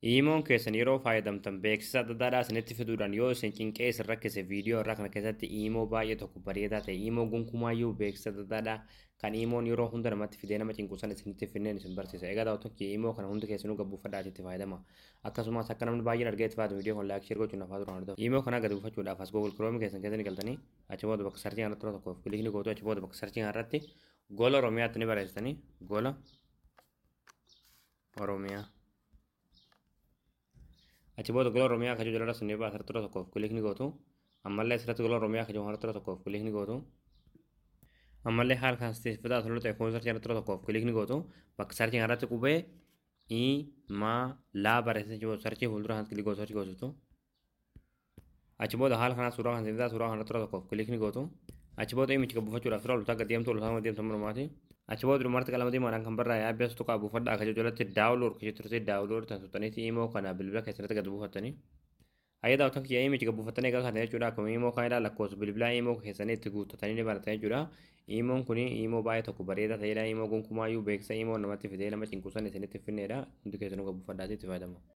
Iimoon keessan yeroo fayyadamtan beeksisa adda addaadhaa isinitti fiduudhaan yoo isin cinqee isin rakkise viidiyoo irraa kana keessatti iimoo baay'ee tokko bareedaa ta'e iimoo gonkumaayyuu beeksisa adda addaadhaa kan iimoon yeroo hunda namatti fidee nama cinqu sana isinitti finneen isin barsiisa. Egaa daawwattoonni iimoo kana hundi keessanuu gabbuufadhaa itti fayyadama. Akkasumas akka namni baay'een argee itti fayyadamu viidiyoo kan laayik sheer gochuun hafaa turan ta'u. Iimoo kana gadi buufachuudhaaf as Google Chrome keessan keessatti galtanii achi booda bakka sarchii kanatti tokko kilikni gootu achi booda bakka sarchii kanarratti gola Oromiyaatti ni barreessitanii gola Oromiyaa. achi booda gola oromiyaa kajuu jala sun eebaa asirratti tura tokkoof kilikni gootu ammallee asirratti gola oromiyaa kajuu harratti tura tokkoof kilikni gootu ammallee haala kan fidaa tolu ta'e foon sarchii irratti tura tokkoof kilikni gootu bakka sarchii irratti qubee i ma laa barreessee jiru sarchii fuuldura kan kilikni gootu sarchii gootu achi booda haala kanaa suuraa kan fidaa suuraa kanarratti tura tokkoof kilikni gootu achi booda imichi gabbuufachuudhaaf tura lutaa gaddeemtu lutaa gaddeemtu malumaati achi booda dhumarratti qalama diimaadhaan kan barraa'e abbees tuqaa buufadhaa akka jalatti daawuloor kan turte daawuloor tan tuttaniiti imoo kana bilbila keessatti gad buufattanii ayya daawwatan kiyya imichi gad buufattanii egaa kana jechuudha akkuma imoo kan ilaa lakkoofsa bilbilaa imoo keessanii itti guuttatanii ni baratan jechuudha imoon kun imoo baay'ee tokko bareedaa ta'edha imoo gonkumaayyuu beeksisa imoo namatti fidee nama cinqusan isinitti finneedha hundi keessanuu gad buufadhaatti itti fayyadamu.